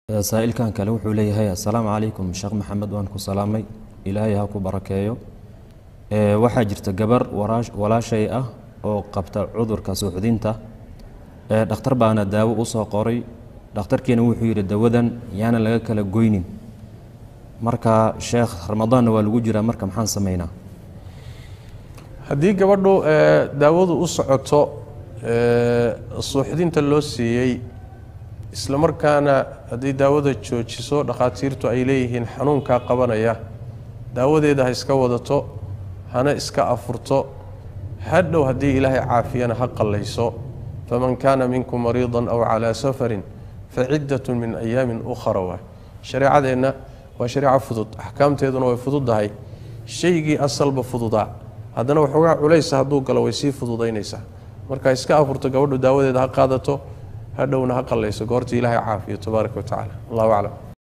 saa'ilkan kale wuxuu leeyahay assalaamu calaykum sheekh maxamed waan ku salaamay ilaahay ha ku barakeeyo waxaa jirta gabar walaashay ah oo qabta cudurka suuxdinta dhakhtar baana daawo u soo qoray dhakhtarkiina wuxuu yidhi dawadan yaana laga kala goynin marka sheekh ramadaanna waa lagu jiraa marka maxaan samaynaa haddii gabadhu daawadu u socoto suuxdinta loo siiyey isla markaana haddii daawada joojiso dhakhaatiirtu ay leeyihiin xanuunkaa qabanaya daawadeeda ha iska wadato hana iska afurto hadhow haddii ilaahay caafiyana ha qallayso faman kaana minkum mariidan aw calaa safarin faciddatun min ayaamin ukhra waa shareecadeenna waa shareeco fudud axkaamteeduna way fududdahay shaygii asalba fududaa haddana waxoogaa culaysa hadduu galo way sii fududaynaysaa marka iska afurto gabadhu daawadeeda ha qaadato hadhowna ha qallayso goorta ilaahay caafiyo tabaaraka wa tacala allahu aclam